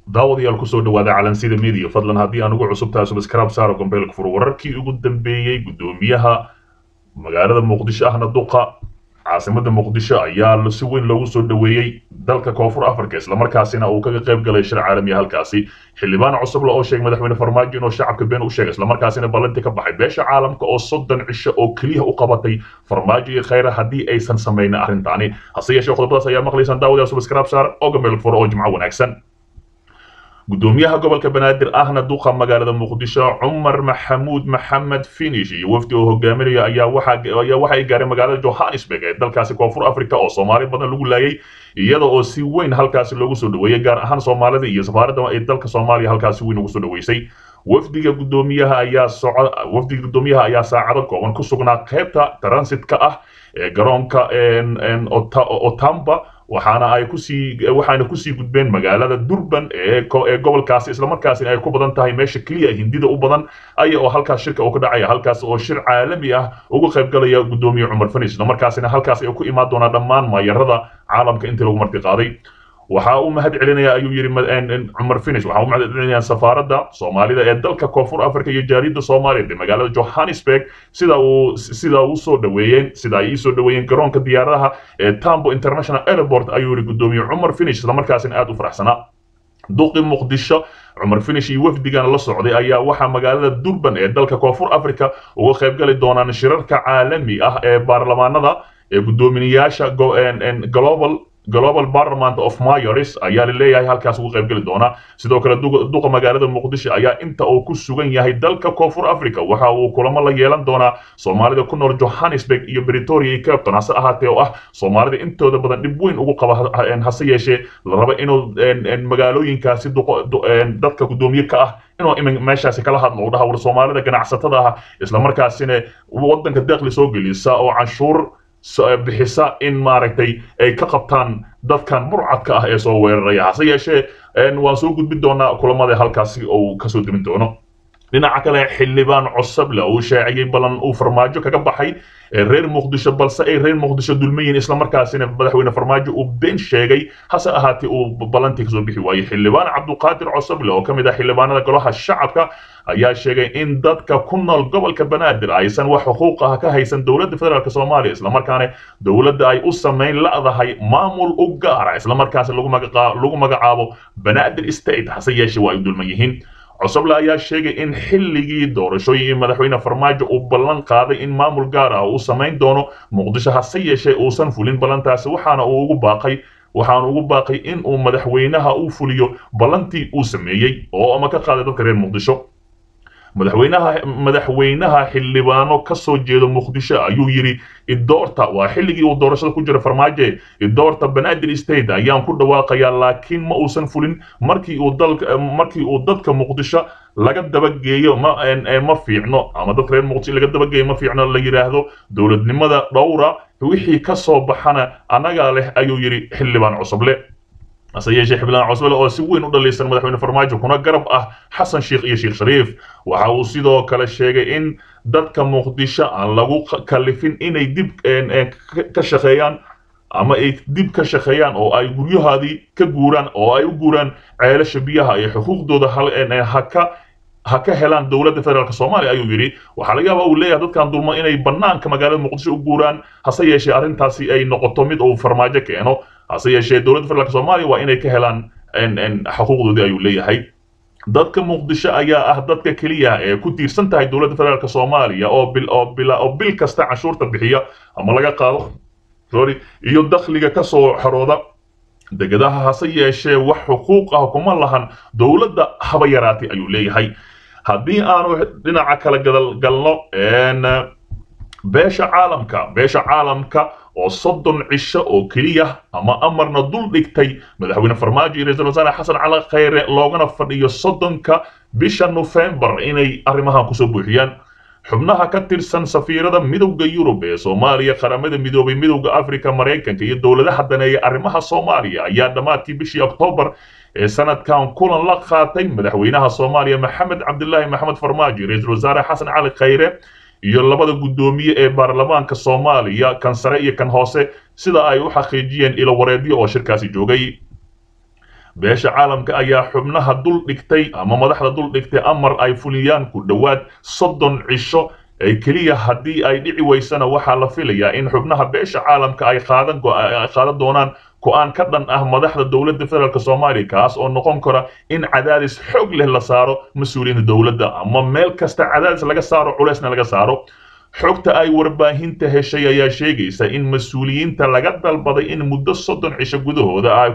daawadayaal kusoo dhawaada calansida media fadlan haddii aan ugu cusub tahay subscribe saaro gombeelka fur wararkii ugu dambeeyey guddoomiyaha magaalada muqdisho ahna duqa caasimada muqdisho ayaa si weyn loogu soo dhaweeyey dalka koonfur africa islamarkaasina uu kaga qayb galay shir caalamiya halkaasi xildhibaan cusuble oo sheegay madaxweyne farmaajo inuu shacabka been u sheegay islamarkaasina ballantii ka baxay beesha caalamka oo soddon cisho oo keliya u qabatay farmaajo iyo khayra haddii aysan samaynin arrintaani hase yeeshee qodobadaas ayaa maqlaysaan daawadayaal subscribe saar oo gombeelka fur oo jimco wanaagsan gudoomiyaha gobolka banaadir ahna duqa magaalada muqdisho cumar maxamuud maxamed finish iyo wafdi oo hogaaminaya ayaa waxa ay gaareen magaalada johannesburg ee dalkaasi koonfur africa oo soomaali badan lagu laayay iyada oo si weyn halkaasi loogu soo dhaweeyey gaar ahaan soomaalida iyo safaaradda ee dalka soomaaliya halkaasi weyn ugu soo dhaweysay wafdiga gudoomiyaha ayaa soco wafdiga gudoomiyaha ayaa saacado kooban ku sugnaa qaybta transitka ah ee garoonka otamba waxaana ay kusii waxaana kusii gudbeen magaalada durban ee ee gobolkaasi islamarkaasina ay ku badan tahay meesha keliya hindida u badan aya oo halkaas shirka uu ka dhacaya halkaas oo shir caalami ah uga qayb galaya gudoomiye cumar fanis islamarkaasina halkaas ay ku imaan doonaan dhammaan maayarada caalamka intii lagu marti qaaday waxa uu mahad celinaya ayuu yiri cumar finish waxa uu mahad celinaya safaaradda soomaalida ee dalka koonfur africa iyo jaariyadda soomaaliya ee magaalada johannesburg sida uu sida uu soo dhaweeyeen sida ay soo dhaweeyeen garoonka diyaaradaha ee tambo international airport ayuu yiri gudoomiye cumar finish isla markaasina aad u faraxsanaa duqi muqdisho cumar finish iyo wafdigan la socday ayaa waxaa magaalada durban ee dalka koonfur africa uga qayb gali doonaan shirarka caalami ah ee baarlamaanada ee guddoomiyayaasha global global parliament of mayors ayaa la leeyahay halkaas uga qayb geli doona sidoo kale duqa magaalada muqdisho ayaa inta uu ku sugan yahay dalka koonfur africa waxa uu kulamo la yeelan doonaa soomaalida ku nool johannesburg iyo bretoria iyo capton hase ahaatee oo ah soomaalida intooda badan dhib weyn ugu qaba hase yeeshee la rabo inuu magaalooyinkaasi dadka guddoomiye ka ah inuu meeshaasi kala hadlo u dhaha war soomaalida ganacsatada ah islamarkaasina wadanka deeqli soo gelisa oo canshuur bixisa in maaragtay ay ka qabtaan dadkan burcadka ah ee soo weeraraya hase yeeshee waan soo gudbin doonaa kulamada halkaasi uu kasoo demin doono dhinaca kale xildhibaan cosable uu shaaciyey ballan uu farmaajo kaga baxay reer muqdisho balse ay reer muqdisho dulmayiin islamarkaasina madaxweyne farmaajo uu been sheegay hase ahaatee uu ballantii kasoo bixi waayey xildhibaan cabduqaadir cosable oo ka mid ah xildhibaanada golaha shacabka ayaa sheegay in dadka ku nool gobolka banaadir aysan wax xuquuq ah ka haysan dowladda federaalk soomaaliya islamarkaana dowladda ay u samayn la'dahay maamul u gaara islamarkaas lagu magacaabo banaadir state hase yeeshee waa ay dulman yihiin cosoble ayaa sheegay in xilligii doorashooyin madaxweyne farmaajo uu ballan qaaday in maamul gaar ah uu samayn doono muqdisho hase yeeshee uusan fulin ballantaasi waxaana uu ugu baaqay waxaana ugu baaqay in uu madaxweynaha u fuliyo ballantii uu sameeyey oo ama ka qaaday dadka reer muqdisho madaxweynaha madaxweynaha xildhibaano ka soo jeedo muqdisho ayuu yidhi idoorta waa xilligii uu doorashada ku jira farmaajo idoorta banaadir state ayaan ku dhawaaqayaa laakiin ma uusan fulin markii uu dalka markii uu dadka muqdisho laga dabageeyo ma ma fiicno ama dadka reer muqdisho laga dabageeyo ma fiicno la yidhaahdo dowladnimada dhowra wixii ka soo baxana annagaa leh ayuu yidhi xildhibaan cusuble hase yeeshee xildhibaan cusbale oo si weyn u dhalaysan madaxweyne farmaajo kuna garab ah xasan sheekh iyo sheekh shariif waxa uu sidoo kale sheegay in dadka muqdisho aan lagu kalifin inay dib ka shaqeeyaan ama ay dib ka shaqeeyaan oo ay guryahoodii ka guuraan oo ay u guuraan ceelasha biyaha iyo xuquuqdooda haka ha ka helaan dowladda federaalk soomaaliya ayuu yidhi waxaa laga yaabaa uu leeyahay dadkan dulma inay bannaanka magaalada muqdisho u guuraan hase yeeshee arrintaasi ay noqoto mid uu farmaajo keeno hase yeeshee dowladda federaalk soomaaliya waa inay ka helaan xuquuqdoodii ayuu leeyahay dadka muqdisho ayaa ah dadka keliya ee ku tiirsan tahay dowladda federaalk soomaaliya oo bil oo bila oo bil kasta canshuurta bixiya ama laga qaado sorry iyo dakhliga ka soo xarooda degadaha hase yeeshee wax xuquuq ah kuma lahan dowladda haba yaraatay ayuu leeyahay haddii aanu dhinaca kala galno beesha caalamka beesha caalamka oo soddon cisho oo keliya ama amarna dul dhigtay madaxweyne farmaajo iyo ra-iisul wasaare xasan cali khayre loogana fadhiyo soddonka bisha nofembar inay arrimahan kusoo buuxiyaan xubnaha ka tirsan safiirada midowda yurub ee soomaaliya qaramada midoobay midowda africa maraykanka iyo dowladaha daneeya arrimaha soomaaliya ayaa dhammaadkii bishii oktoobar ee sanadkan kulan la qaatay madaxweynaha soomaaliya maxamed cabdilaahi maxamed farmaajo ra-iisul wasaare xasan cali khayre iyo labada guddoomiye ee baarlamaanka soomaaliya kan sare iyo kan hoose sida ay u xaqiijiyeen ilo wareedyo oo shirkaasi joogay beesha caalamka ayaa xubnaha dul dhigtay ama madaxda dul dhigtay amar ay fuliyaan ku dhowaad soddon cisho ee keliya haddii ay dhici weysana waxaa la filayaa in xubnaha beesha caalamka ay qaadan qaadan doonaan go-aan ka dhan ah madaxda dowladda federaalk soomaaliya kaas oo noqon kara in cadaadis xoog leh la saaro mas-uuliyiinta dowladda ama meel kasta cadaadis laga saaro culeysna laga saaro xogta ay warbaahinta heshay ayaa sheegaysa in mas-uuliyiinta laga dalbaday in muddo soddon cisho gudahooda ay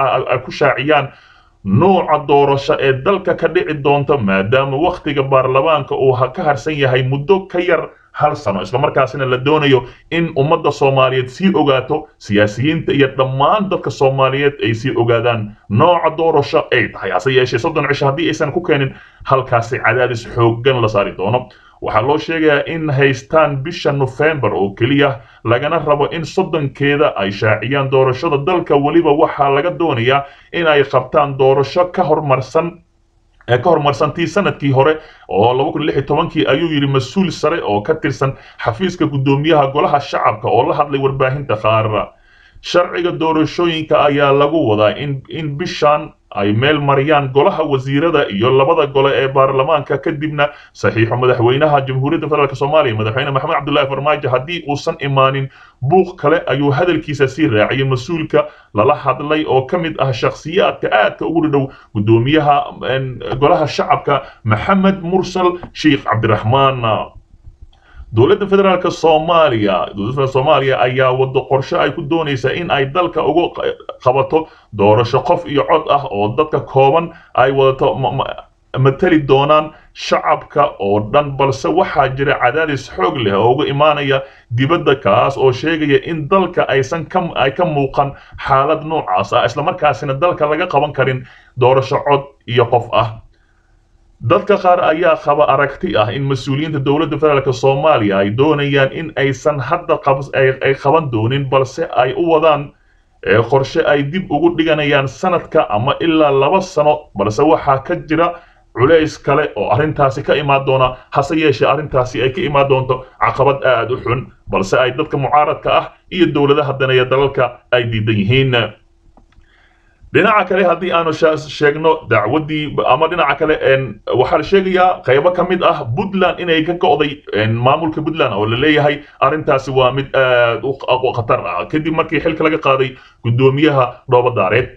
ku shaaciyaan nooca doorasho ee dalka ka dhici doonta maadaama wakhtiga baarlamaanka uu ka harsan yahay muddo ka yar hal sano islamarkaasina la doonayo in ummadda soomaaliyeed sii ogaato siyaasiyiinta iyo dhammaan dadka soomaaliyeed ay sii ogaadaan nooca doorasho ay tahay hase yeeshee soddon cisho haddii aysan ku keenin halkaasi cadaadis xooggan la saari doono waxaa loo sheegayaa in haystaan bisha nofembar oo keliya lagana rabo in soddonkeeda ay shaaciyaan doorashada dalka weliba waxaa laga doonayaa in ay qabtaan doorasho ka hormarsan ee ka horumarsantii sanadkii hore oo laba kun lix iyo tobankii ayuu yidhi mas-uul sare oo ka tirsan xafiiska guddoomiyaha golaha shacabka oo la hadlay warbaahinta qaar sharciga doorashooyinka ayaa lagu wadaa in in bishan ay meel mariyaan golaha wasiirada iyo labada gole ee baarlamaanka kadibna saxiixo madaxweynaha jamhuuriyadda federaalk soomaaliya madaxweyne maxamed cabdullaahi farmaajo haddii uusan imaanin buuq kale ayuu hadalkiisa sii raaciyay mas-uulka lala hadlay oo ka mid ah shakhsiyaadka aadka ugu dhadhow guddoomiyaha golaha shacabka maxamed mursal sheikh cabdiraxmaan dowladda federaalk soomaaliya dowladda federaalk soomaaliya ayaa wado qorshe ay ku doonaysaa in ay dalka ugu qabato doorasho qof iyo cod ah oo dadka kooban ay wadato matali doonaan shacabka oo dhan balse waxaa jira cadaadis xoog leh oo uga imaanaya dibadda kaas oo sheegaya in dalka aysan ka ay ka muuqan xaalad noocaas ah islamarkaasina dalka laga qaban karin doorasho cod iyo qof ah dadka qaar ayaa qaba aragti ah in mas-uuliyiinta dowladda federaalk soomaaliya ay doonayaan in aysan hadda ay qaban doonin balse ay u wadaan qorshe ay dib ugu dhiganayaan sanadka ama ilaa laba sano balse waxaa ka jira culays kale oo arrintaasi ka imaan doona hase yeeshee arrintaasi ay ka imaan doonto caqabad aad u xun balse ay dadka mucaaradka ah iyo dowladaha daneeya dalalka ay diidan yihiin dhinaca kale haddii aanu sheegno dacwaddii ama dhinaca kale waxaa la sheegayaa qaybo ka mid ah puntland inay ka go'day maamulka puntland oo la leeyahay arrintaasi waa mid aad u khatar ah kadib markii xilka laga qaaday guddoomiyaha dhoobadaareed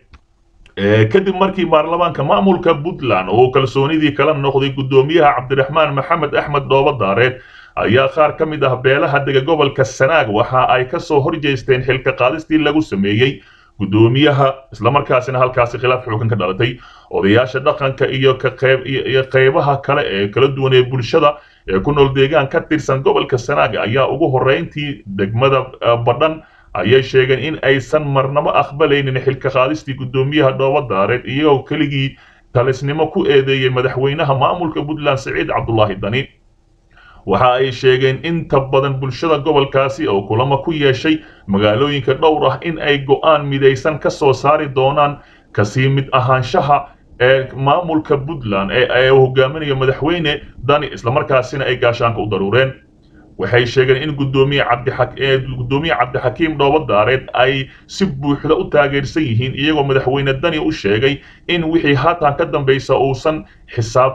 kadib markii baarlamaanka maamulka puntland oo kalsoonidii kala noqday guddoomiyaha cabdiraxmaan maxamed axmed dhoobadaareed ayaa qaar ka mid ah beelaha dega gobolka sanaag waxa ay ka soo horjeesteen xilka qaadistii lagu sameeyey guddoomiyaha islamarkaasina halkaasi khilaaf xoogan ka dhalatay odayaasha dhaqanka iyo ka qayb iyo qaybaha kale ee kala duwan ee bulshada ee ku nool deegaan ka tirsan gobolka sanaag ayaa ugu horreyntii degmada badhan ayay sheegeen in aysan marnabo aqbalaynin xilka qaadistii guddoomiyaha dhoobadaareed iyagoo keligii talisnimo ku eedeeyey madaxweynaha maamulka puntland siciid cabdulaahi dani waxa ay sheegeen inta badan bulshada gobolkaasi oo kulamo ku yeeshay magaalooyinka dhowr ah in ay go'aan midaysan ka soo saari doonaan kasii mid ahaanshaha ee maamulka puntland ee uu hogaaminayo madaxweyne dani islamarkaasina ay gaashaanka u daruureen waxay sheegeen in guddoomiye cabdiguddoomiye cabdixakiim dhoobadaareed ay si buuxda u taageersan yihiin iyagoo madaxweyne dani u sheegay in wixii haatan ka dambaysa uusan xisaab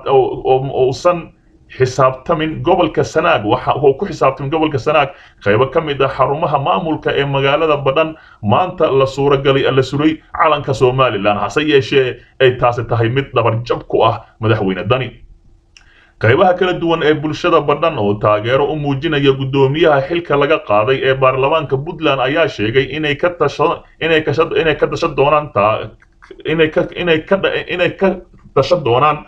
uusan xisaabtamin gobolka sanaag waxa uu ku xisaabtamin gobolka sanaag qaybo ka mid ah xarumaha maamulka ee magaalada badhan maanta la suuragalay la suray calanka somalilan hase yeeshee ay taasi tahay mid dhabarjab ku ah madaxweyne dani qaybaha kala duwan ee bulshada badhan oo taageero u muujinaya guddoomiyaha xilka laga qaaday ee baarlamaanka puntland ayaa sheegay inay ka tasha inay ka inay ka dashan doonaan taa inay ka inay ka inay ka dashan doonaan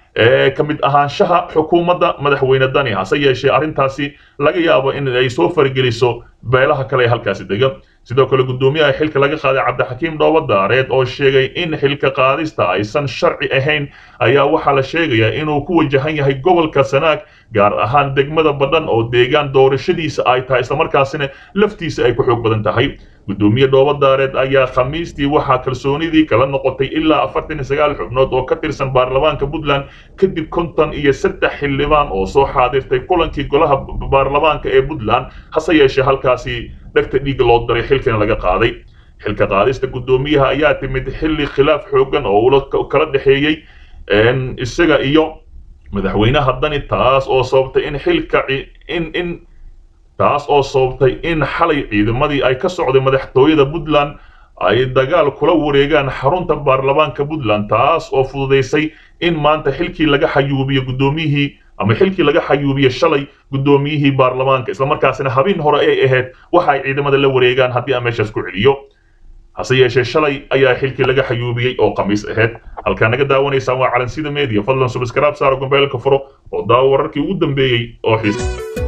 ka mid ahaanshaha xukuumadda madaxweyne dani hase yeeshee arrintaasi laga yaabo in ay soo fargeliso beelaha kale ee halkaasi dega sidoo kale guddoomiyaha xilka laga qaaday cabdixakiim dhoobadaareed oo sheegay in xilka qaadista aysan sharci ahayn ayaa waxaa la sheegayaa inuu ku wajahan yahay gobolka sanaag gaar ahaan degmada badhan oo deegaan doorashadiisa ay tahay islamarkaasina laftiisa ay ku xoog badan tahay guddoomiye dhoobadaareed ayaa khamiistii waxaa kalsoonidii kala noqotay ilaa afartan iyo sagaal xubnood oo ka tirsan baarlamaanka puntland kadib konton iyo saddex xildhibaan oo soo xaadirtay kulankii golaha baarlamaanka ee puntland hase yeeshee halkaasi dhegta dhiigga loo daray xilkana laga qaaday xilka qaadista guddoomiyaha ayaa timid xilli khilaaf xoogan oo ula kala dhexeeyey isaga iyo madaxweynaha dani taas oo sababtay in xilka in in taas oo sababtay in xalay ciidamadii ay ka socday madaxtooyada puntland ay dagaal kula wareegaan xarunta baarlamaanka puntland taas oo fududaysay in maanta xilkii laga xayuubiyo guddoomiyihii ama xilkii laga xayuubiyo shalay guddoomiyihii baarlamaanka islamarkaasina habeen hore ay ahayd waxa ay ciidamada la wareegaan haddii aan meeshaas ku celiyo hase yeeshee shalay ayaa xilkii laga xayuubiyey oo khamiis ahayd halkaa naga daawanaysaan waa calansida media fadlan subscribe saaro gombeelka furo oo daawo wararkii ugu dambeeyey oo xiis